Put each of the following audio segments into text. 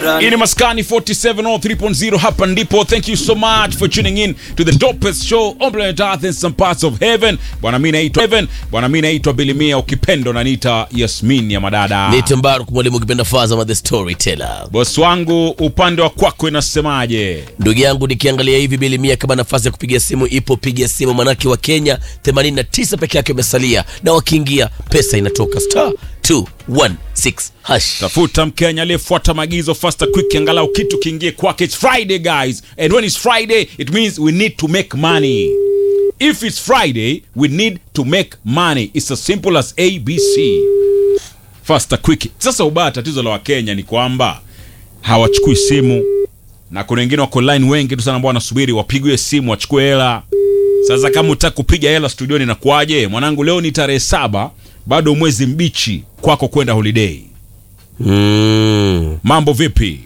Hii ni Maskani 4703.0 hapa ndipo. Thank you so much for tuning in to the dopest show on planet Earth in some parts of heaven. Bwana mimi naitwa Heaven. Bwana mimi naitwa Bilimia ukipendo na nita Yasmin ya madada. Nite Mbaruk mwalimu ukipenda Fazama the storyteller. Boss wangu upande wa kwako inasemaje? Ndugu yangu nikiangalia hivi bilimia, kama nafasi ya kupiga simu ipo, piga simu, manake wa Kenya 89 peke yake wamesalia, na wakiingia pesa inatoka star 216 hash. Tafuta Mkenya aliyefuata maagizo faster quick, angalau kitu kiingie kwake. It's Friday guys, and when it's Friday it means we need to make money. If it's Friday we need to make money. It's as simple as ABC. Faster quick. Sasa ubaya, tatizo la Wakenya ni kwamba hawachukui simu, na kuna wengine wako line wengi tu sana ambao wanasubiri wapigwe simu wachukue hela. Sasa kama utaka kupiga hela studioni inakuwaje? Mwanangu, leo ni tarehe saba, bado mwezi mbichi kwako kwenda holiday. Mm. Mambo vipi?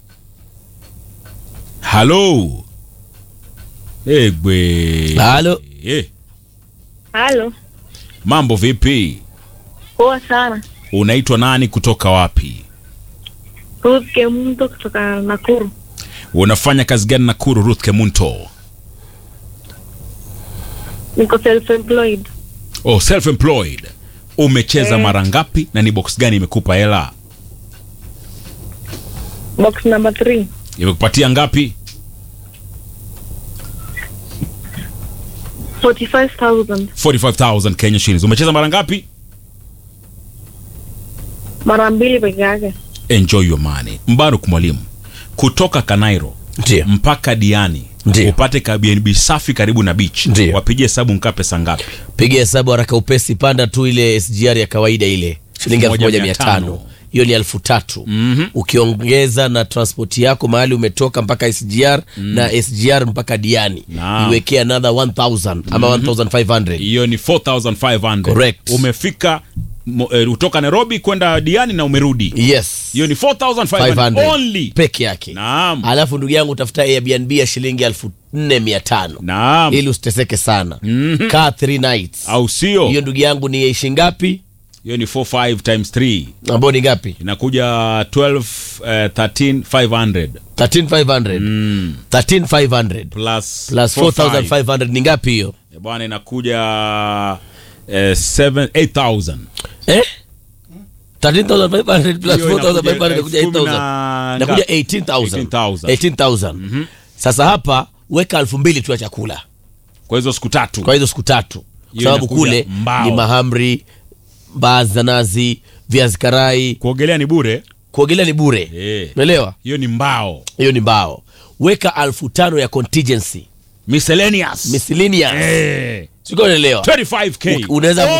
Halo. Egwe. Halo. Eh, Halo, mambo vipi? poa sana. Unaitwa nani kutoka wapi? Ruth Kemunto kutoka Nakuru. Unafanya kazi gani Nakuru, Ruth Kemunto? Niko self employed. Oh, self employed. Umecheza Eh. mara ngapi na ni box gani imekupa hela? Box number 3. Imekupatia ngapi? 45,000. 45000 Kenya shillings. Umecheza mara ngapi? Mara mbili peke yake. Enjoy your money. Mbaruk mwalimu. Kutoka Kanairo Ndio. mpaka Diani Ndio. upate ka BNB safi karibu na beach. Ndio. Wapigie hesabu nkaa pesa ngapi? Piga hesabu haraka upesi, panda tu ile SGR ya kawaida ile shilingi elfu moja mia tano hiyo ni elfu tatu ukiongeza na transport yako mahali umetoka mpaka SGR na SGR mpaka Diani Naam. iwekee another 1000 ama 1500 hiyo ni 4500 Correct. umefika mo- eh, kutoka nairobi kwenda diani na umerudi yes hiyo ni 4500 500 only peke yake naam alafu ndugu yangu utafuta Airbnb ya shilingi elfu nne mia tano naam ili usiteseke sana kaa three nights au sio hiyo ndugu yangu ni ishi ngapi hiyo ni 45 times 3 ambao ni ngapi inakuja 12 eh, 13500 13500 13500 plus plus 4500. 4500 ni ngapi hiyo Eh, bwana inakuja eh, 7 8000 eh 13500 plus Hiyo inakuja 4500 inakuja elfu kumi 8000 na inakuja ngapi? 18000 18,000. 18000 sasa hapa weka elfu mbili tu ya chakula kwa hizo siku tatu kwa hizo siku tatu kwa Hiyo sababu inakuja kule mbao. ni mahamri mbaazi za nazi viazi karai kuogelea ni bure kuogelea ni bure Eh. umeelewa hiyo ni mbao hiyo ni mbao weka elfu tano ya contingency miscellaneous miscellaneous eh sikuwa unaelewa 25k unaweza